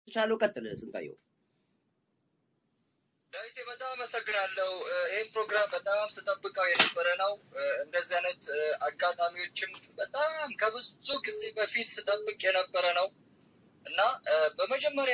ቻለው። ቀጥል ስንታየው። ዳዊቴ በጣም አመሰግናለሁ። ይህን ፕሮግራም በጣም ስጠብቀው የነበረ ነው። እንደዚህ አይነት አጋጣሚዎችም በጣም ከብዙ ጊዜ በፊት ስጠብቅ የነበረ ነው እና በመጀመሪያ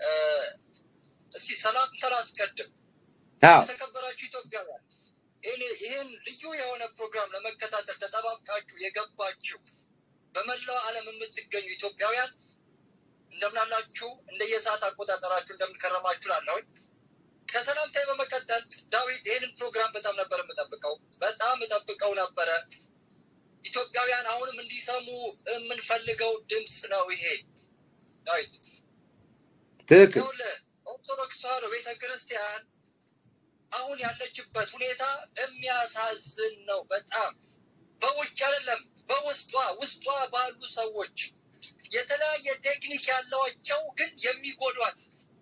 እስቲ ሰላምታ ላስቀድም። አዎ የተከበራችሁ ኢትዮጵያውያን ይህን ልዩ የሆነ ፕሮግራም ለመከታተል ተጠባብቃችሁ የገባችሁ በመላው ዓለም የምትገኙ ኢትዮጵያውያን እንደምናላችሁ እንደየሰዓት አቆጣጠራችሁ እንደምንከረማችሁ ላለሁኝ ከሰላምታዬ በመቀጠል ዳዊት ይህንን ፕሮግራም በጣም ነበር የምጠብቀው፣ በጣም እጠብቀው ነበረ። ኢትዮጵያውያን አሁንም እንዲሰሙ የምንፈልገው ድምፅ ነው ይሄ። ዳዊት ትክክል። ይኸውልህ ኦርቶዶክስ ተዋሕዶ ቤተ ክርስቲያን አሁን ያለችበት ሁኔታ የሚያሳዝን ነው። በጣም በውጭ አይደለም በውስጧ ውስጧ ባሉ ሰዎች የተለያየ ቴክኒክ ያላቸው ግን የሚጎዷት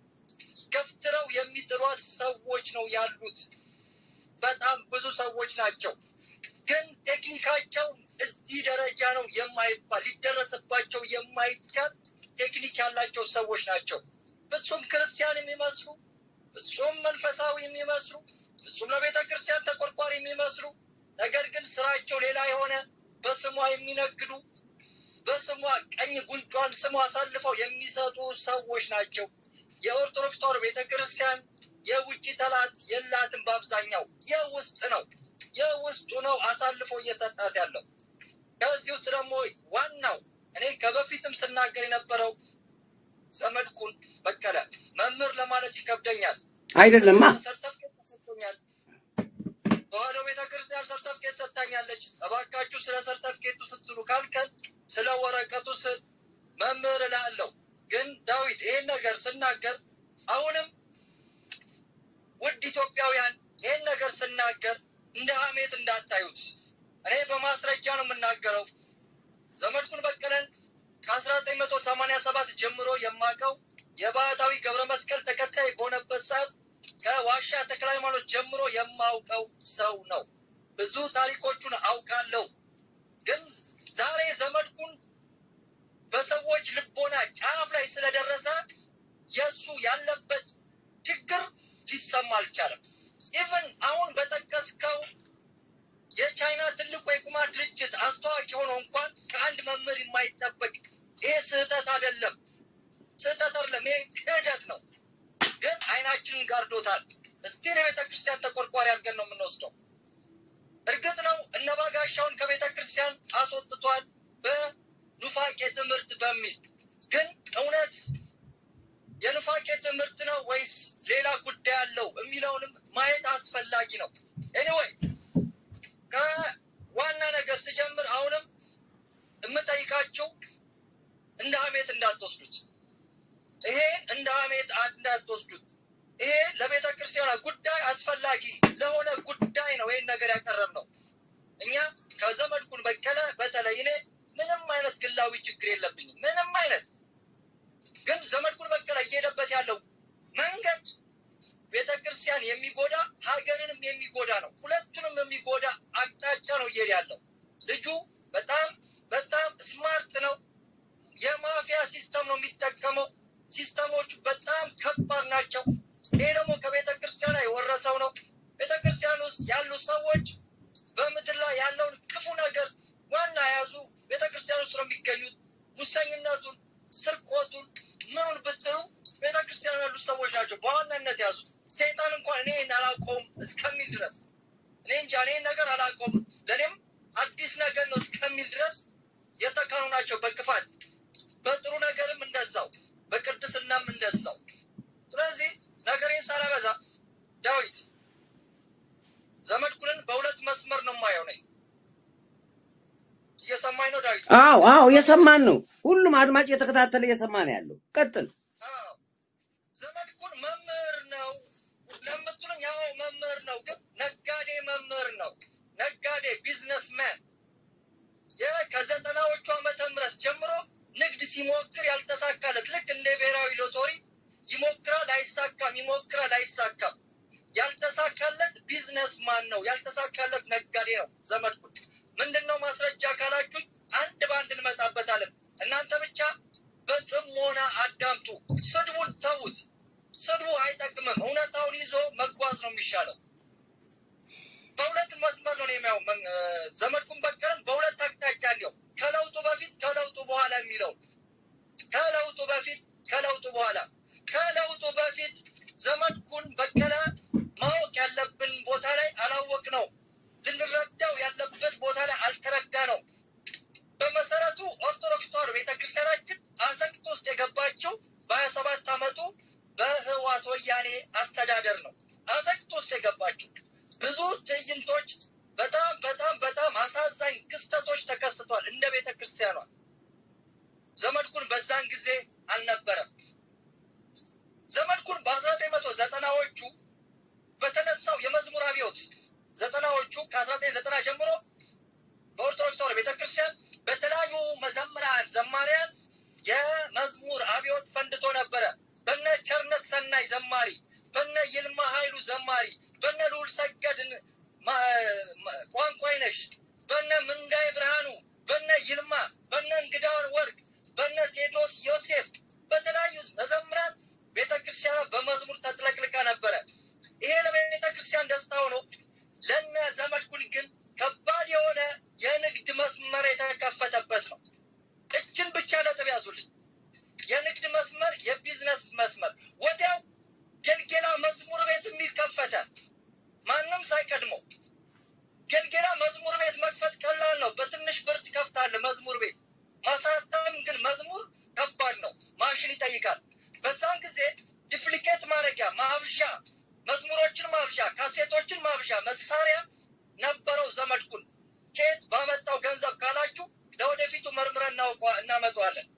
ገፍትረው የሚጥሏት ሰዎች ነው ያሉት። በጣም ብዙ ሰዎች ናቸው። ግን ቴክኒካቸው እዚህ ደረጃ ነው የማይባል ሊደረስባቸው የማይቻል ቴክኒክ ያላቸው ሰዎች ናቸው። ፍጹም ክርስቲያን የሚመስሉ ፍጹም መንፈሳዊ የሚመስሉ ፍጹም ለቤተ ክርስቲያን ተቆርቋሪ የሚመስሉ ነገር ግን ስራቸው ሌላ የሆነ በስሟ የሚነግዱ በስሟ ቀኝ ጉንጯን ስሟ አሳልፈው የሚሰጡ ሰዎች ናቸው። የኦርቶዶክስ ተዋሕዶ ቤተ ክርስቲያን የውጭ ጠላት የላትም። በአብዛኛው የውስጥ ነው የውስጡ ነው አሳልፎ እየሰጣት ያለው። ከዚህ ውስጥ ደግሞ ዋናው እኔ ከበፊትም ስናገር የነበረው ዘመድኩን በቀለ መምህር ለማለት ይከብደኛል። አይደለማ ሰርተፍኬት ተሰጥቶኛል። ተዋሕዶ ቤተ ክርስቲያን ሰርተፍኬት ሰጥታኛለች። እባካችሁ ስለ ሰርተፍኬቱ ስትሉ ካልከን ስለ ወረቀቱ ስል መምህር እላለሁ። ግን ዳዊት ይሄን ነገር ስናገር አሁንም ውድ ኢትዮጵያውያን ይሄን ነገር ስናገር እንደ ሀሜት እንዳታዩት። እኔ በማስረጃ ነው የምናገረው። ዘመድኩን በቀለን ከአስራ ዘጠኝ መቶ ሰማኒያ ሰባት ጀምሮ የማውቀው የባህታዊ ገብረ መስቀል ተከታይ በሆነበት ሰዓት ከዋሻ ተክለ ሃይማኖት ጀምሮ የማውቀው ሰው ነው። ብዙ ታሪኮቹን አውቃለሁ። ግን ዛሬ ዘመድኩን በሰዎች ልቦና ጫፍ ላይ ስለደረሰ የእሱ ያለበት ችግር ሊሰማ አልቻለም። ኢቨን አሁን በጠቀስከው የቻይና ትልቁ የቁማር ድርጅት አስተዋቂ ሆኖ እንኳን ከአንድ መምህር የማይጠበቅ ይሄ ስህተት አይደለም፣ ስህተት አይደለም፣ ይሄ ክህደት ነው። ግን አይናችንን ጋርዶታል። እስቲል የቤተ ክርስቲያን ተቆርቋሪ አድርገን ነው የምንወስደው። እርግጥ ነው እነ ባጋሻውን ከቤተ ክርስቲያን አስወጥቷል በኑፋቄ ትምህርት በሚል ግን እውነት የኑፋቄ ትምህርት ነው ወይስ ሌላ ጉዳይ አለው የሚለውንም ማየት አስፈላጊ ነው። ኤኒዌይ ከዋና ነገር ስጀምር አሁንም የምጠይቃችሁ እንደ ሀሜት እንዳትወስዱት። ይሄ እንደ ሀሜት እንዳትወስዱት። ይሄ ለቤተ ክርስቲያኗ ጉዳይ አስፈላጊ ለሆነ ጉዳይ ነው ይህን ነገር ያቀረብ ነው። እኛ ከዘመድኩን በቀለ በተለይ እኔ ምንም አይነት ግላዊ ችግር የለብኝም። ምንም አይነት ግን ዘመድኩን በቀለ እየሄደበት ያለው መንገድ ቤተ ክርስቲያን የሚጎዳ ሀገርንም የሚጎዳ ነው። ሁለቱንም የሚጎዳ አቅጣጫ ነው እየሄደ ያለው። ልጁ በጣም በጣም ስማርት ነው። የማፊያ ሲስተም ነው የሚጠቀመው። ሲስተሞቹ በጣም ከባድ ናቸው። ይሄ ደግሞ ከቤተ ክርስቲያን የወረሰው ነው። ቤተ ክርስቲያን ውስጥ ያሉ ሰዎች በምድር ላይ ያለውን ክፉ ነገር ዋና የያዙ ቤተ ክርስቲያን ውስጥ ነው የሚገኙት። ሙሰኝነቱን፣ ስርቆቱን ምኑን ብትሉ ቤተ ክርስቲያን ያሉ ሰዎች ናቸው በዋናነት ያዙ። ሰይጣን እንኳን እኔ አላውቀውም እስከሚል ድረስ እኔ እንጃ እኔ ነገር አላውቀውም ለእኔም አዲስ ነገር ነው እስከሚል ድረስ የተካኑ ናቸው በክፋት በጥሩ ነገርም እንደዛው በቅድስናም እንደዛው። ስለዚህ ነገሬን ሳላበዛ ዳዊት ዘመድኩንን በሁለት መስመር ነው የማየው ነኝ። እየሰማኝ ነው ዳዊት? አዎ አዎ፣ እየሰማን ነው። ሁሉም አድማጭ እየተከታተለ እየሰማ ነው ያለው። ቀጥል። አዎ ዘመድኩን መምህር ነው ለምትሉኝ፣ ያው መምህር ነው፣ ግን ነጋዴ መምህር ነው። ነጋዴ ቢዝነስመን ከዘጠናዎቹ ዓመተ ምህረት ጀምሮ ንግድ ሲሞክር ያልተሳካለት ልክ እንደ ብሔራዊ ሎተሪ ይሞክራል፣ አይሳካም፣ ይሞክራል፣ አይሳካም። ያልተሳካለት ቢዝነስ ማን ነው? ያልተሳካለት ነጋዴ ነው ዘመድኩን። ምንድን ነው ማስረጃ ካላችሁ አንድ በአንድ እንመጣበታለን። እናንተ ብቻ በጥሞና አዳምጡ። ስድቡን ቋንቋይነሽ፣ በነ ምንዳይ ብርሃኑ፣ በነ ይልማ፣ በነ እንግዳውን ወርቅ፣ በነ ቴዎድሮስ ዮሴፍ፣ በተለያዩ መዘምራን ቤተ ክርስቲያኗ በመዝሙር ተጥለቅልቃ ነበረ። ይሄ ለቤተ ክርስቲያን ደስታ ሆኖ ለነ ዘመድኩን ግን ከባድ የሆነ የንግድ መስመር የተከፈተበት ነው። እችን ብቻ ነጥብ ያዙልኝ። የንግድ መስመር፣ የቢዝነስ መስመር ወዲያው ገልጌላ መዝሙር ቤት የሚል ከፈተ። ማንም ሳይቀድመው ገልጌላ መዝሙር ቤት መክፈት ቀላል ነው። በትንሽ ብር ትከፍታለህ መዝሙር ቤት። ማሳተም ግን መዝሙር ከባድ ነው፣ ማሽን ይጠይቃል። በዛን ጊዜ ዲፕሊኬት ማድረጊያ ማብዣ፣ መዝሙሮችን ማብዣ፣ ካሴቶችን ማብዣ መሳሪያ ነበረው ዘመድኩን። ከየት ባመጣው ገንዘብ ካላችሁ ለወደፊቱ መርምረን እናውቀዋ- እናመጣዋለን።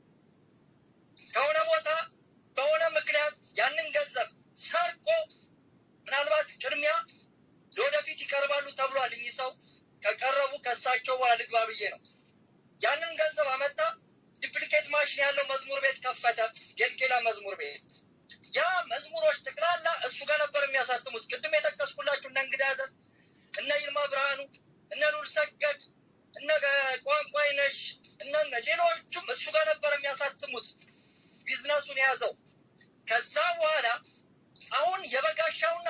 ከሆነ ቦታ በሆነ ምክንያት ያንን ገንዘብ ሰርቆ ምናልባት ቅድሚያ ለወደፊት ይቀርባሉ ተብሏል። እኚህ ሰው ከቀረቡ ከሳቸው በኋላ ልግባ ብዬ ነው። ያንን ገንዘብ አመጣ። ዲፕሊኬት ማሽን ያለው መዝሙር ቤት ከፈተ። ጌልጌላ መዝሙር ቤት ያ መዝሙሮች ጠቅላላ እሱ ጋር ነበር የሚያሳትሙት። ቅድም የጠቀስኩላችሁ እነ እንግዳ ዘር፣ እነ ይልማ ብርሃኑ፣ እነ ሉል ሰገድ፣ እነ ቋንቋይነሽ፣ እነ ሌሎቹም እሱ ጋር ነበር የሚያሳትሙት ቢዝነሱን የያዘው። ከዛ በኋላ አሁን የበጋሻውና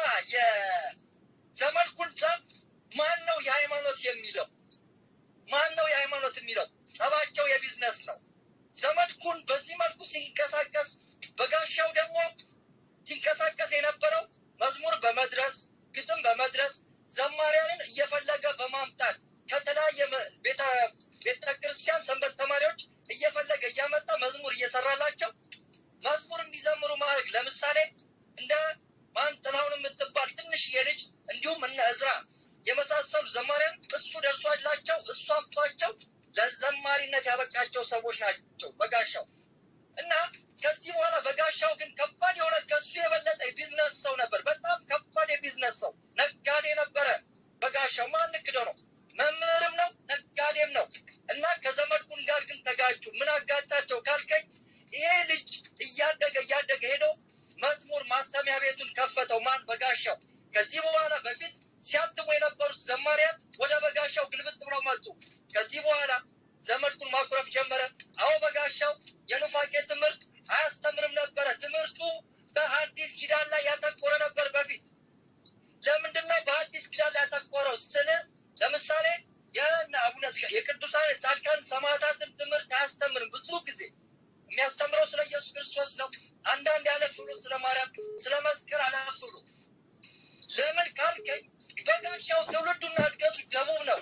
የዘመድኩን ጸብ ማን ነው የሃይማኖት የሚለው? ማን ነው የሃይማኖት የሚለው? ጸባቸው የቢዝነስ ነው። ዘመድኩን በዚህ መልኩ ሲንቀሳቀስ፣ በጋሻው ደግሞ ሲንቀሳቀስ የነበረው መዝሙር በመድረስ ግጥም በመድረስ ዘማሪያንን እየፈለገ በማምጣት ከተለያየ መ- ቤተ ቤተ ክርስቲያን ሰንበት ተማሪዎች እየፈለገ እያመጣ መዝሙር እየሰራላቸው መዝሙር እንዲዘምሩ ማድረግ። ለምሳሌ እንደ ማን ጥላሁን የምትባል ትንሽዬ ልጅ እንዲሁም እነ እዝራ የመሳሰሉ ዘማሪያን እሱ ደርሷላቸው እሱ አምጧቸው ለዘማሪነት ያበቃቸው ሰዎች ናቸው በጋሻው እና ከዚህ በኋላ በጋሻው ግን ከባድ የሆነ ከሱ የበለጠ የቢዝነስ ሰው ነበር። በጣም ከባድ የቢዝነስ ሰው ነጋዴ ነበረ በጋሻው። ማን ንግደው ነው? መምህርም ነው ነጋዴም ነው። እና ከዘመድኩን ጋር ግን ተጋጩ። ምን አጋጫቸው ካልከኝ ይሄ ልጅ እያደገ እያደገ ሄዶ መዝሙር ማተሚያ ቤቱን ከፈተው። ማን? በጋሻው። ከዚህ በኋላ በፊት ሲያትሙ የነበሩት ዘማሪያን ወደ በጋሻው ግልብጥ ብለው መጡ። ከዚህ በኋላ ዘመድኩን ማኩረፍ ጀመረ። አዎ በጋሻው የኑፋቄ ትምህርት አያስተምርም ነበረ። ትምህርቱ በሐዲስ ኪዳን ላይ ያተኮረ ነበር በፊት። ለምንድን ነው በሐዲስ ኪዳን ላይ ያተኮረው ስል ለምሳሌ የእነ አቡነ ዘካ- የቅዱሳን ጻድቃን ሰማዕታትን ትምህርት አያስተምርም። ብዙ ጊዜ የሚያስተምረው ስለ ኢየሱስ ክርስቶስ ነው። አንዳንድ ያለፍ ብሎ ስለ ማርያም፣ ስለ መስቀል አለፍ ብሎ ለምን ካልከኝ በጋሻው ትውልዱና እድገቱ ደቡብ ነው።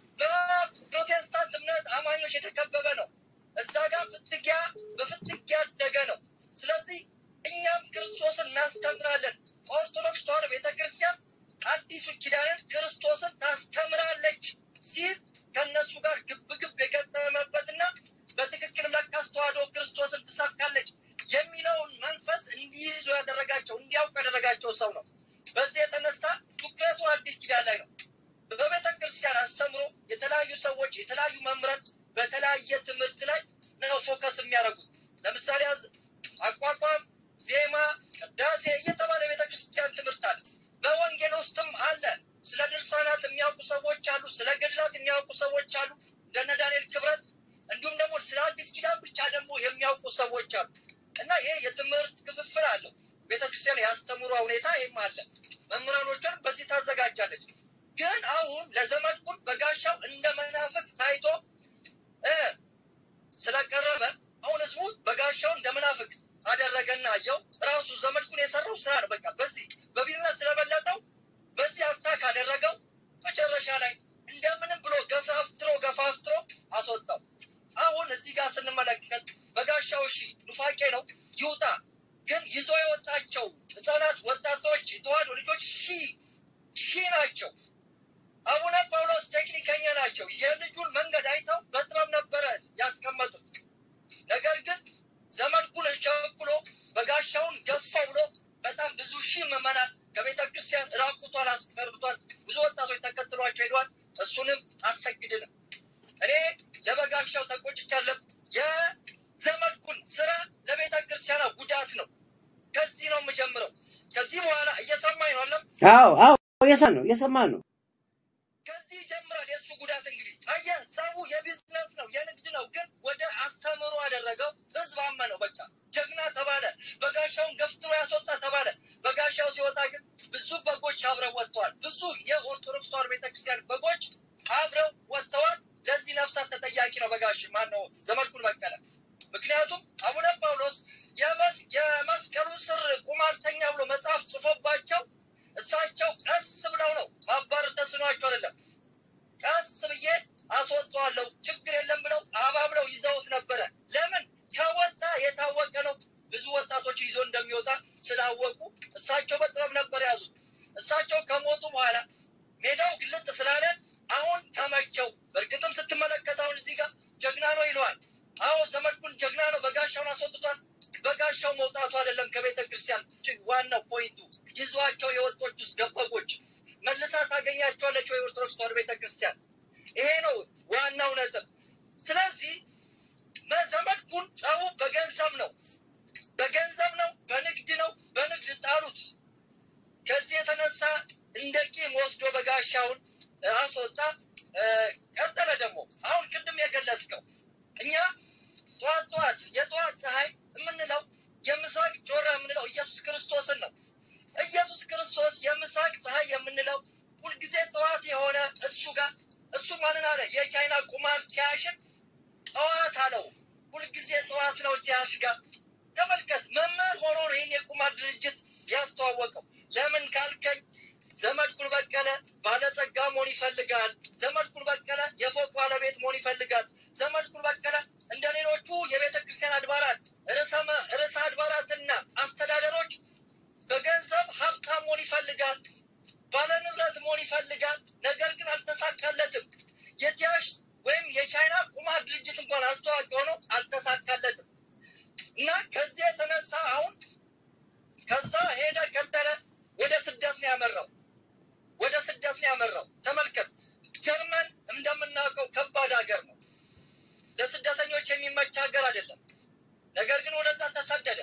በፕሮቴስታንት እምነት አማኞች የተከበበ ነው። እዛ ጋር ፍትጊያ በፍትጊያ ያደገ ነው። ስለዚህ እኛም ክርስቶስን እናስተምራለን። ኦርቶዶክስ ተዋሕዶ ቤተክርስቲያን አዲሱ ኪዳንን ክርስቶስን ታስተምራለች ሲል ከእነሱ ጋር ግብግብ የገጠመበትና በትክክልም ለካስ ተዋሕዶ ክርስቶስን ትሰብካለች የሚለውን መንፈስ እንዲይዙ ያደረጋቸው እንዲያውቁ ያደረጋቸው ሰው ነው። በዚህ የተነሳ ትኩረቱ አዲስ ኪዳን ላይ ነው። በቤተ ክርስቲያን አስተምሮ የተለያዩ ሰዎች የተለያዩ መምህራን በተለያየ ትምህርት ላይ ነው ፎከስ የሚያደርጉት። ለምሳሌ አዝ- አቋቋም፣ ዜማ፣ ቅዳሴ እየተባለ የቤተ ክርስቲያን ትምህርት አለ። በወንጌል ውስጥም አለ። ስለ ድርሳናት የሚያውቁ ሰዎች አሉ። ስለ ገድላት የሚያውቁ ሰዎች አሉ፣ እንደነ ዳንኤል ክብረት። እንዲሁም ደግሞ ስለ አዲስ ኪዳን ብቻ ደግሞ የሚያውቁ ሰዎች አሉ እና ይሄ የትምህርት ክፍፍል አለው። ቤተክርስቲያን ያስተምሯ ሁኔታ ይህም አለ። መምህራኖቿን በዚህ ታዘጋጃለች። ግን አሁን ለዘመድኩን በጋሻው እንደ መናፍቅ ታይቶ እ ስለቀረበ አሁን ህዝቡ በጋሻው እንደ መናፍቅ አደረገና አየው። ራሱ ዘመድኩን የሰራው ስራ ነው። በቃ በዚህ በቢዝነስ ስለበለጠው በዚህ አታክ አደረገው። መጨረሻ ላይ እንደምንም ብሎ ገፋፍትሮ ገፋፍትሮ አስወጣው። አሁን እዚህ ጋር ስንመለከት በጋሻው እሺ ኑፋቄ ነው ይውጣ። ግን ይዞ የወጣቸው ህፃናት፣ ወጣቶች፣ የተዋሕዶ ልጆች ሺህ ሺህ ናቸው። አቡነ ጳውሎስ ቴክኒከኛ ናቸው። የልጁን መንገድ አይተው በጥበብ ነበረ ያስቀመጡት። ነገር ግን ዘመድኩን ቸኩሎ በጋሻውን ገፋ ብሎ በጣም ብዙ ሺህ ምዕመናን ከቤተ ክርስቲያን ራቁቷን አስቀርቷል። ብዙ ወጣቶች ተከትሏቸው ሄዷል። እሱንም አሰግድንም እኔ ለበጋሻው ተቆጭቻለሁ። የዘመድኩን ስራ ለቤተ ክርስቲያኗ ጉዳት ነው። ከዚህ ነው የምጀምረው። ከዚህ በኋላ እየሰማኝ ነው አለም አዎ አዎ፣ የሰማን ነው የሰማን ነው። ከዚህ ይጀምራል ነው፣ ግን ወደ አስተምሮ አደረገው። ህዝብ አመነው። በቃ ጀግና ተባለ። በጋሻውን ገፍትሮ ያስወጣ ተባለ። በጋሻው ሲወጣ ግን ብዙ በጎች አብረው ወጥተዋል። ብዙ የኦርቶዶክስ ተዋሕዶ ቤተክርስቲያን በጎች አብረው ወጥተዋል። ለዚህ ነፍሳት ተጠያቂ ነው በጋሽ ማን ነው ዘመድኩን በቀለ። ምክንያቱም አቡነ ጳውሎስ የመስ- የመስቀሉ ስር ቁማርተኛ ብሎ መጽሐፍ ጽፎባቸው እሳቸው ቀስ ብለው ነው ማባረር ተስኗቸው አይደለም ቀስ ብዬ አስወጣዋለሁ ችግር የለም ብለው አባብለው ይዘውት ነበረ። ለምን ከወጣ የታወቀ ነው። ብዙ ወጣቶችን ይዞ እንደሚወጣ ስላወቁ እሳቸው በጥበብ ነበር ያዙት። እሳቸው ከሞቱ በኋላ ሜዳው ግልጥ ስላለ አሁን ተመቸው። በእርግጥም ስትመለከት አሁን እዚህ ጋር ጀግና ነው ይለዋል። አዎ ዘመድኩን ጀግና ነው፣ በጋሻውን አስወጥቷል። በጋሻው መውጣቱ አይደለም ከቤተ ክርስቲያን እጅግ ዋናው ፖይንቱ ይዟቸው የወጦች ውስጥ ደበጎች መልሳ ታገኛቸዋለች ወይ ኦርቶዶክስ ተዋሕዶ ቤተ ክርስቲያን? ይሄ ነው ዋናው ነጥብ። ስለዚህ ዘመድኩን ጸቡ በገንዘብ ነው፣ በገንዘብ ነው፣ በንግድ ነው። በንግድ ጣሉት። ከዚህ የተነሳ እንደ ቂም ወስዶ በጋሻውን አስወጣ። እ፣ ቀጠለ ደግሞ አሁን ቅድም የገለጽከው እኛ ጠዋት ጠዋት የጠዋት ፀሐይ የምንለው የምስራቅ ጮራ የምንለው ኢየሱስ ክርስቶስን ነው። ኢየሱስ ክርስቶስ የምስራቅ ፀሐይ የምንለው ሁልጊዜ ጠዋት የሆነ እሱ ጋር እሱ ማንን አለ? የቻይና ቁማር ቲያሽን ጠዋት አለው። ሁልጊዜ ጠዋት ነው ቲያሽ ጋር ተመልከት። መምህር ሆኖ ነው ይህን የቁማር ድርጅት ያስተዋወቀው። ለምን ካልከኝ ዘመድኩን በቀለ ባለጸጋ መሆን ይፈልጋል። ዘመድኩን በቀለ የፎቅ ባለቤት መሆን ይፈልጋል። ዘመድኩን በቀለ እንደ ሌሎቹ የቤተ ክርስቲያን አድባራት ርዕሰ መ- ርዕሰ አድባራትና አስተዳደሮች በገንዘብ ሀብታም መሆን ይፈልጋል። ባለ ንብረት መሆን ይፈልጋል። ነገር ግን አልተሳካለትም። የቲያሽ ወይም የቻይና ቁማር ድርጅት እንኳን አስተዋቂ ሆኖ አልተሳካለትም እና ከዚህ የተነሳ አሁን ከዛ ሄደ ቀጠለ። ወደ ስደት ነው ያመራው። ወደ ስደት ነው ያመራው። ተመልከት፣ ጀርመን እንደምናውቀው ከባድ ሀገር ነው። ለስደተኞች የሚመች ሀገር አይደለም። ነገር ግን ወደዛ ተሰደደ።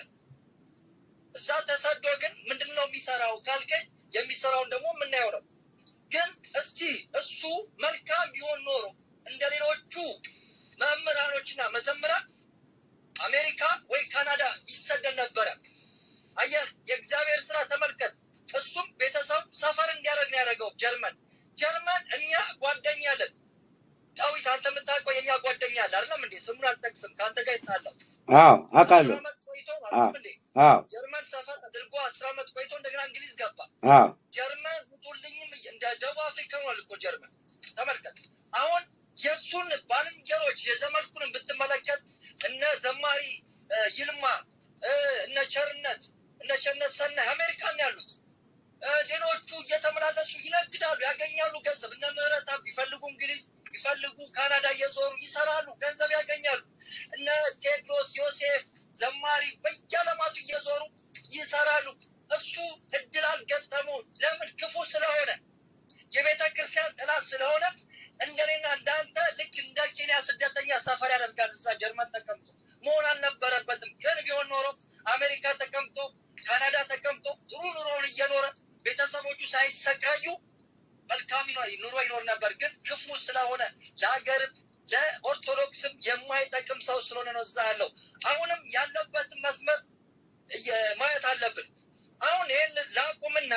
እዛ ተሰዶ ግን ምንድን ነው የሚሰራው ካልከኝ የሚሰራውን ደግሞ የምናየው ነው። ግን እስቲ እሱ መልካም ቢሆን ኖሮ እንደ ሌሎቹ መምህራኖችና መዘምራን አሜሪካ ወይ ካናዳ ይሰደድ ነበረ። አየህ፣ የእግዚአብሔር ስራ ተመልከት። እሱም ቤተሰብ ሰፈር እንዲያደርግ ነው ያደረገው። ጀርመን ጀርመን እኛ ጓደኛ አለን። ዳዊት አንተ የምታውቀው የእኛ ጓደኛ አለ አይደለም እንዴ? ስሙን አልጠቅስም። ከአንተ ጋር ይጣለው አዎ አውቃለሁ። አስር ዓመት ቆይቶ አይደለም እንዴ? አዎ ጀርመን ሰፈር አድርጎ አስር ዓመት ቆይቶ እንደገና እንግሊዝ ገባ። አዎ ጀርመን ውጡልኝም እየ- እንደ ደቡብ አፍሪካ ሆኗል እኮ ጀርመን። ተመልከት አሁን የእሱን ባልንጀሮች የዘመድኩንን ብትመለከት እነ ዘማሪ እ፣ ይልማ እ፣ እነ ቸርነት እነ ቸርነት ሰናይ አሜሪካን ያሉት እ፣ ሌሎቹ እየተመላለሱ ይነግዳሉ፣ ያገኛሉ ገንዘብ። እነ ምህረት አብ ቢፈልጉ እንግሊዝ ቢፈልጉ ካናዳ እየዞሩ ይሰራሉ፣ ገንዘብ ያገኛሉ። እነ ቴድሮስ ዮሴፍ ዘማሪ በየዓለማቱ እየዞሩ ይሰራሉ። እሱ እድል አልገጠመው። ለምን? ክፉ ስለሆነ የቤተ ክርስቲያን ጠላት ስለሆነ እንደኔና እንዳንተ ልክ እንደ ኬንያ ስደተኛ ሰፈር ያደርጋል። እዛ ጀርመን ተቀምጦ መሆን አልነበረበትም። ግን ቢሆን ኖሮ አሜሪካ ተቀምጦ ካናዳ ተቀምጦ ጥሩ ኑሮውን እየኖረ ቤተሰቦቹ ሳይሰቃዩ መልካም ይኖ- ኑሮ ይኖር ነበር። ግን ክፉ ስለሆነ ለሀገርም ለኦርቶዶክስም የማይጠቅም ሰው ስለሆነ ነው እዛ ያለው። አሁንም ያለበትን መስመር እየ- ማየት አለብን። አሁን ይህን ላቁምና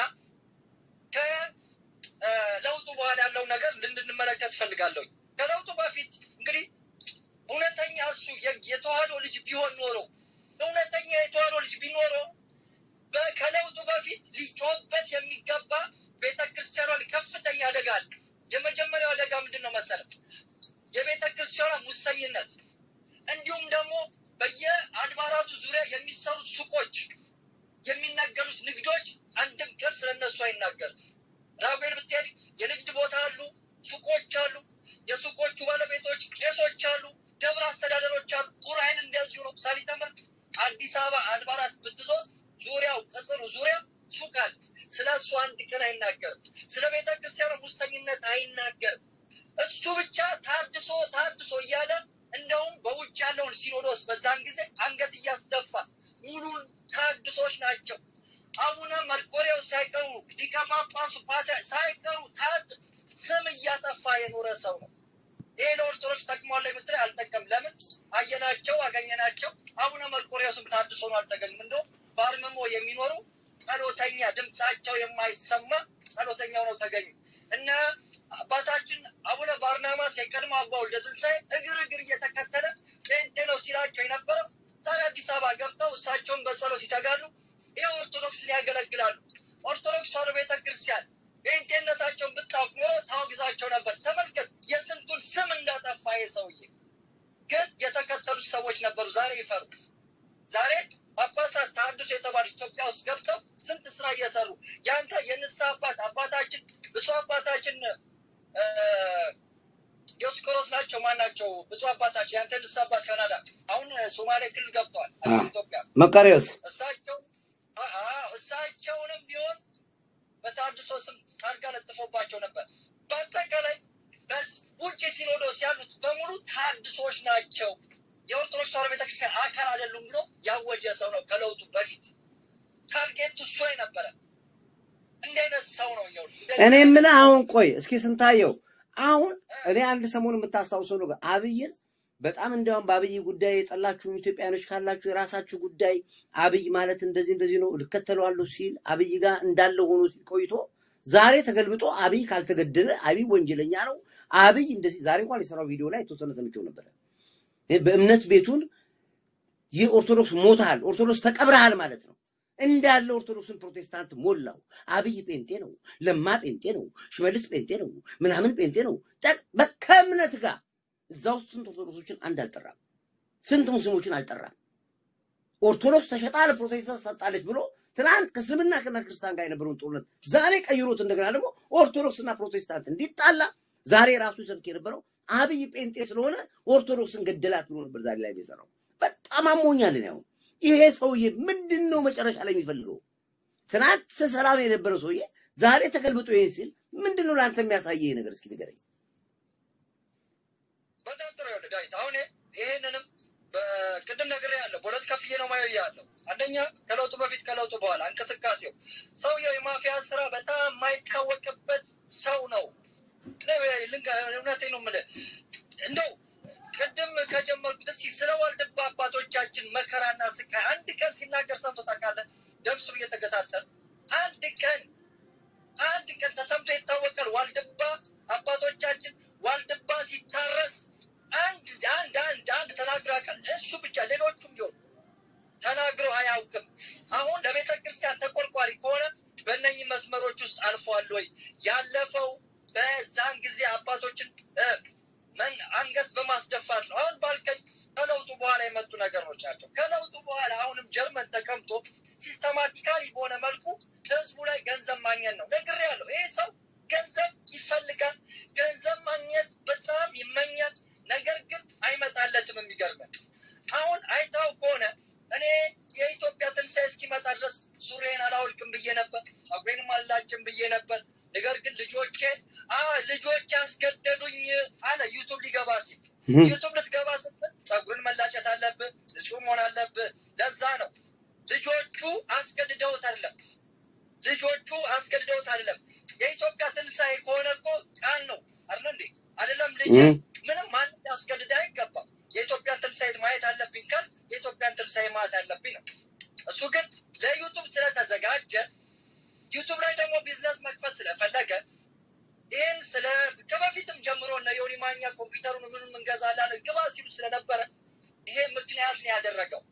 ከለውጡ በኋላ ያለው ነገር እንድንመለከት ፈልጋለሁ። ከለውጡ በፊት እንግዲህ እውነተኛ እሱ የ- የተዋህዶ ልጅ ቢሆን ኖሮ እውነተኛ የተዋህዶ ልጅ ቢኖረው በ- ከለውጡ በፊት ሊጮህበት የሚገባ ቤተ ክርስቲያኗ ላይ ከፍተኛ አደጋ አለ። የመጀመሪያው አደጋ ምንድን ነው መሰለህ? የቤተ ክርስቲያኗ ሙሰኝነት፣ እንዲሁም ደግሞ በየአድባራቱ ዙሪያ የሚሰሩት ሱቆች፣ የሚነገሩት ንግዶች አንድም ቀን ስለነሱ አይናገርም። ራጉኤል ብትሄድ የንግድ ቦታ አሉ፣ ሱቆች አሉ። የሱቆቹ ባለቤቶች ቄሶች አሉ፣ ደብረ አስተዳደሮች አሉ። ቁርአን እንደዚሁ ነው። ሳሊተምር አዲስ አበባ አድባራት ብትዞር ዙሪያው ቅጽሩ ዙሪያ ሱቅ አለ። ስለ እሱ አንድ ቀን አይናገርም። ስለ ቤተ ክርስቲያኑ ሙሰኝነት አይናገርም። እሱ ብቻ ታድሶ ታድሶ እያለ እንደውም በውጭ ያለውን ሲኖዶስ በዛን ጊዜ አንገት እያስደፋ ሙሉን ታድሶች ናቸው። አቡነ መርቆሬዎስ ሳይቀሩ ሊቀ ጳጳሱ ፓትርያርክ ሳይቀሩ ታድ ስም እያጠፋ የኖረ ሰው ነው። ይሄ ለኦርቶዶክስ ጠቅሟል የምትለው አንጠቀም። ለምን አየናቸው፣ አገኘናቸው። አቡነ መርቆሬዎስም ታድሶ ነው አልተገኙም። እንደውም በአርምሞ የሚኖሩ ጸሎተኛ ድምፃቸው የማይሰማ ጸሎተኛው ነው ተገኙ እና አባታችን አቡነ ባርናማስ የቀድሞ አባ ወልደ ትንሳኤ እግር እግር እየተከተለ ጴንጤ ነው ሲላቸው የነበረው ዛሬ አዲስ አበባ ገብተው እሳቸውን በጸሎት ይተጋሉ። ይህ ኦርቶዶክስን ያገለግላሉ። ኦርቶዶክስ ተዋሕዶ ቤተ ክርስቲያን ጴንጤነታቸውን ብታውቅ ኖሮ ታወግዛቸው ነበር። ተመልከት የስንቱን ስም እንዳጠፋ ይህ ሰውዬ። ግን የተከተሉት ሰዎች ነበሩ። ዛሬ ይፈሩ። ዛሬ ጳጳሳት ተሐድሶ የተባሉ ኢትዮጵያ ውስጥ ገብተው ስንት ስራ እየሰሩ ያንተ የንስሐ አባት አባታችን ብፁዕ አባታችን እ፣ ዲዮስቆሮስ ናቸው። ማን ናቸው? ብፁዕ አባታችን ያንተ ንስሐ አባት ካናዳ አሁን ሶማሌ ክልል ገብተዋል። አዎ። ኢትዮጵያ መቃሪዎስ እሳቸው አ- አዎ፣ እሳቸውንም ቢሆን በተሐድሶ ስም ታርጋ ለጥፎባቸው ነበር። በአጠቃላይ በስ- ውጭ ሲኖዶስ ያሉት በሙሉ ተሐድሶች ናቸው። የኦርቶዶክስ ተዋሕዶ ቤተክርስቲያን አካል አይደሉም ብሎ ያወጀ ሰው ነው። ከለውጡ በፊት ታርጌቱ እሱ ነበረ። እንዲህ አይነት ሰው ነው። ይኸውልህ፣ እንደዚህ እኔ አይነት የምልህ ሰው አሁን ቆይ እስኪ ስንታየው አሁን እኔ አንድ ሰሞን የምታስታውሰው ነገር አብይን በጣም እንዲያውም በአብይ ጉዳይ የጠላችሁም ኢትዮጵያኖች ካላችሁ የራሳችሁ ጉዳይ፣ አብይ ማለት እንደዚህ እንደዚህ ነው ልከተለዋለሁ ሲል አብይ ጋር እንዳለ ሆኖ ሲል ቆይቶ ዛሬ ተገልብጦ አብይ ካልተገደለ አብይ ወንጀለኛ ነው፣ አብይ እንደዚህ ዛሬ እንኳን የሰራው ቪዲዮ ላይ የተወሰነ ሰምቼው ነበረ። በእምነት ቤቱን ይህ ኦርቶዶክስ ሞታል፣ ኦርቶዶክስ ተቀብረሃል ማለት ነው። እንዳለ ኦርቶዶክስን ፕሮቴስታንት ሞላው። አብይ ጴንጤ ነው፣ ለማ ጴንጤ ነው፣ ሽመልስ ጴንጤ ነው፣ ምናምን ጴንጤ ነው። ጠቅ- በ- ከእምነት ጋር እዛ ውስጥ ስንት ኦርቶዶክሶችን አንድ አልጠራም፣ ስንት ሙስሊሞችን አልጠራም። ኦርቶዶክስ ተሸጣ ለፕሮቴስታንት ሰጣለች ብሎ ትናንት ከእስልምና ከና ክርስቲያን ጋር የነበረውን ጦርነት ዛሬ ቀይሮት እንደገና ደግሞ ኦርቶዶክስና ፕሮቴስታንት እንዲጣላ ዛሬ ራሱ ሰብክ የነበረው አብይ ጴንጤ ስለሆነ ኦርቶዶክስን ገደላት ብሎ ነበር ዛሬ ላይ የሰራው። በጣም አሞኛልን። ያው ይሄ ሰውዬ ምንድን ነው መጨረሻ ላይ የሚፈልገው? ትናንት ሰላም የነበረው ሰውዬ ዛሬ ተገልብጦ ይሄን ሲል ምንድን ነው ለአንተ የሚያሳየ ይሄ ነገር? እስኪ ንገረኝ። በጣም ጥሩ ይኸውልህ ዳዊት፣ አሁን ይሄንንም በቅድም ነገር ያለው በሁለት ከፍዬ ነው ማየው ያለው። አንደኛ ከለውጡ በፊት ከለውጡ በኋላ እንቅስቃሴው ሰውየው የማፊያ ስራ በጣም የማይታወቅበት ሰው ነው። ልንጋ እውነቴን ነው የምልህ እንደው ቅድም ከጀመርኩት እስኪ ስለ ዋልድባ አባቶቻችን መከራና ስቃይ አንድ ቀን ሲናገር ሰምቶ ታውቃለህ? ደምሱ እየተገታተል አንድ ቀን አንድ ቀን ተሰምቶ ይታወቃል? ዋልድባ አባቶቻችን ዋልድባ ሲታረስ አንድ አንድ አንድ አንድ ተናግሮ ያውቃል? እሱ ብቻ ሌሎቹም ቢሆን ተናግሮ አያውቅም። አሁን ለቤተ ክርስቲያን ተቆርቋሪ ከሆነ በእነኝህ መስመሮች ውስጥ አልፏል ወይ? ያለፈው በዛን ጊዜ አባቶችን እ፣ መን አንገት በማስደፋት ነው። አሁን ባልከኝ ከለውጡ በኋላ የመጡ ነገሮች ናቸው። ከለውጡ በኋላ አሁንም ጀርመን ተቀምጦ ሲስተማቲካሊ በሆነ መልኩ ህዝቡ ላይ ገንዘብ ማግኘት ነው። ነግሬያለሁ። ይሄ ሰው ገንዘብ ይፈልጋል፣ ገንዘብ ማግኘት በጣም ይመኛል። ነገር ግን አይመጣለትም። የሚገርመን አሁን አይታው ከሆነ እኔ የኢትዮጵያ ትንሣኤ እስኪመጣ ድረስ ሱሬን አላወልቅም ብዬ ነበር፣ ጸጉሬንም አላጭም ብዬ ነበር። ነገር ግን ልጆቼ አ ልጆች ያስገደዱኝ አለ ዩቱብ ሊገባ ሲል ዩቱብ ልትገባ ስትል ጸጉርን መላጨት አለብህ፣ ንጹህ መሆን አለብህ። ለዛ ነው ልጆቹ አስገድደውት አይደለም ልጆቹ አስገድደውት አይደለም። የኢትዮጵያ ትንሣኤ ከሆነ እኮ ቃል ነው አይደለ እንዴ? አይደለም ልጅ እም። ምንም ማንም ያስገድድ አይገባም። የኢትዮጵያን ትንሣኤ ማየት አለብኝ ካል የኢትዮጵያን ትንሣኤ ማየት አለብኝ ነው። እሱ ግን ለዩቱብ ስለተዘጋጀ ዩቱብ ላይ ደግሞ ቢዝነስ መክፈት ስለፈለገ ይህን ስለ ከበፊትም ጀምሮ እነ ዮኒ ማኛ ኮምፒውተሩን ምኑን እንገዛለን ግባ ሲሉ ስለነበረ ይሄ ምክንያት ነው ያደረገው።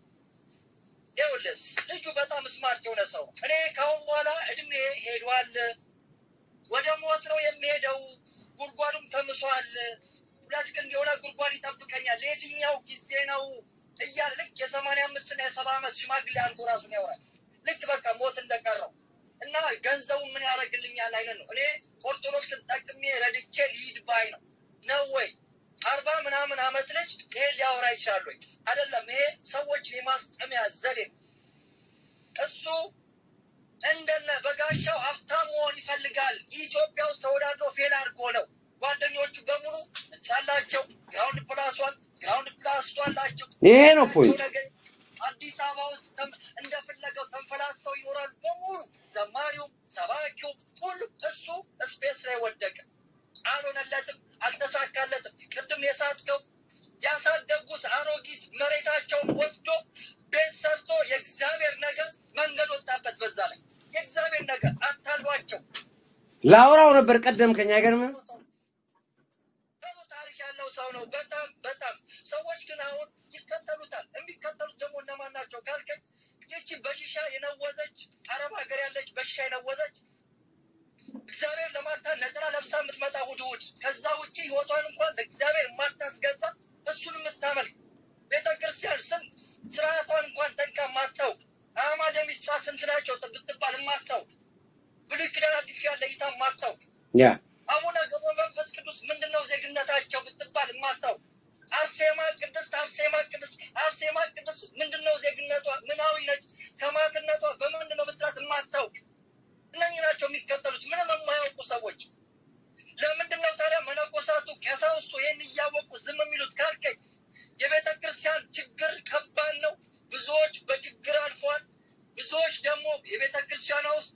ይኸውልህ ልጁ በጣም ስማርት የሆነ ሰው ነው። እኔ ከአሁን በኋላ እድሜ ሄዷል፣ ወደ ሞት ነው የሚሄደው፣ ጉድጓዱም ተምሷል፣ ሁለት ክንድ የሆነ ጉድጓድ ይጠብቀኛል፣ ለየትኛው ጊዜ ነው እያለ ልክ የሰማንያ አምስት እና የሰባ ዓመት ሽማግሌ አድርጎ ራሱን ያወራል። ልክ በቃ ሞት እንደቀረው እና ገንዘቡ ምን ያደርግልኛል አይነት ነው። እኔ ኦርቶዶክስን ጠቅሜ ረድቼ ሊሂድ ባይ ነው ነው ወይ አርባ ምናምን አመት ልጅ ይሄን ሊያወራ ይችላል ወይ? አይደለም። ይሄ ሰዎችን የማስጠሚያ ዘዴ ነው። እሱ እንደነ በጋሻው ሀብታም መሆን ይፈልጋል። ኢትዮጵያ ውስጥ ተወዳድሮ ፌል አድርጎ ነው። ጓደኞቹ በሙሉ ጻላቸው ግራውንድ ፕላስ ዋን ግራውንድ ፕላስ ቱ አላቸው። ይሄ ነው ፖይንት። ነገር አዲስ አበባ ውስጥ ተም- እንደፈለገው ተንፈላሰው ይኖራሉ በሙሉ ዘማሪውም ሰባኪው ሁሉ እሱ ስፔስ ላይ ወደቀ። አልሆነለትም፣ አልተሳካለትም። ቅድም የሳትከው ያሳደገው ላውራው ነበር ቀደም ከኛ አይገርምም? ብዙ ታሪክ ያለው ሰው ነው። በጣም በጣም ሰዎች ግን አሁን ይከተሉታል። የሚከተሉት ደግሞ እነማን ናቸው ካልከኝ ይቺ በሽሻ የነወዘች አረብ ሀገር ያለች በሽሻ የነወዘች እግዚአብሔር ለማታ ነጠላ ለብሳ የምትመጣ እሑድ እሑድ ከዛ ውጭ ህይወቷን እንኳን ለእግዚአብሔር የማታስገዛ እሱን የምታመልክ ቤተ ክርስቲያን ስንት ስርዓቷን እንኳን ጠንቃ የማታውቅ አእማደ ምስጢራት ስንት ናቸው ብትባል የማታውቅ ብሉይ ኪዳን አዲስ ኪዳን ለይታ የማታውቅ ያ አቡነ ገብረ መንፈስ ቅዱስ ምንድነው ዜግነታቸው ብትባል የማታውቅ አርሴማ ቅድስት አርሴማ ቅድስት አርሴማ ቅድስት ምንድነው ዜግነቷ ምናዊ ነች ሰማዕትነቷ በምንድነው ብትላት የማታውቅ እነኚህ ናቸው የሚከተሉት ምንም የማያውቁ ሰዎች ለምንድነው ታዲያ መነኮሳቱ ቀሳውስቱ ይህን እያወቁ ዝም የሚሉት ካልከኝ የቤተ ክርስቲያን ችግር ከባድ ነው ብዙዎች በችግር አልፈዋል ብዙዎች ደግሞ የቤተ ክርስቲያኗ ውስጥ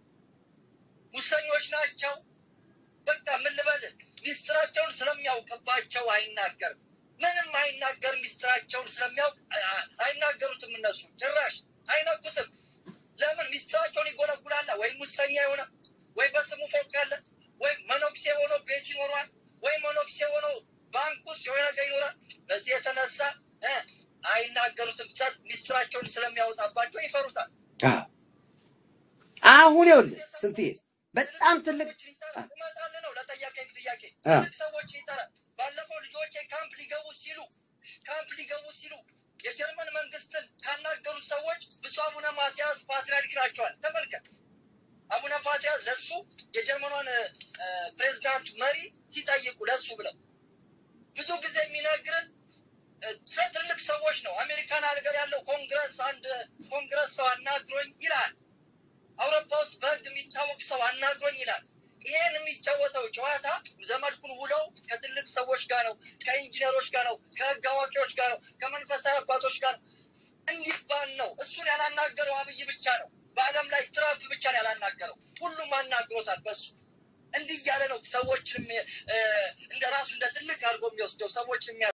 ሙሰኞች ናቸው በቃ ምን ልበልህ ሚስጥራቸውን ስለሚያውቅባቸው አይናገርም ምንም አይናገርም ሚስጥራቸውን ስለሚያውቅ አ- አይናገሩትም እነሱ ጭራሽ አይነኩትም ለምን ሚስጥራቸውን ይጎለጉላላ ወይ ሙሰኛ የሆነ ወይ በስሙ ፎቅ ያለ ወይ መነኩሴ ሆኖ ቤት ይኖሯል ወይ መነኩሴ ሆኖ ባንክ ውስጥ የሆነ ነገር ይኖራል በዚህ የተነሳ እ አይናገሩትም ጸጥ ሚስጥራቸውን ስለሚያወጣባቸው ይፈሩታል አዎ። አሁን ይኸውልህ ስንትዬ በጣም ትልቅ እመጣልህ ነው ለጠያቀኝ ጥያቄ አ። ትልቅ ሰዎች ይጠራል። ባለፈው ልጆቼ ካምፕ ሊገቡ ሲሉ ካምፕ ሊገቡ ሲሉ የጀርመን መንግስትን ካናገሩት ሰዎች ብፁዕ አቡነ ማትያስ ፓትርያርክ ናቸዋል። ተመልከት፣ አቡነ ፓትርያርክ ለሱ የጀርመኗን እ፣ ፕሬዝዳንት መሪ ሲጠይቁ ለሱ ብለው ብዙ ጊዜ የሚነግርን እ፣ ስለ ትልቅ ሰዎች ነው። አሜሪካን ሀገር ያለው ኮንግረስ አንድ ኮንግረስ ሰው አናግሮኝ ይላል። አውሮፓ ውስጥ በህግ የሚታወቅ ሰው አናግሮኝ ይላል። ይሄን የሚጫወተው ጨዋታ ዘመድኩን ውለው ከትልቅ ሰዎች ጋር ነው፣ ከኢንጂነሮች ጋር ነው፣ ከህግ አዋቂዎች ጋር ነው፣ ከመንፈሳዊ አባቶች ጋር ነው እንዲባል ነው። እሱን ያላናገረው አብይ ብቻ ነው። በዓለም ላይ ትራምፕ ብቻ ነው ያላናገረው። ሁሉም አናግሮታል በሱ እንዲህ እያለ ነው ሰዎችን የሚ- እ፣ እንደ ራሱ እንደ ትልቅ አድርጎ የሚወስደው ሰዎችን የሚያ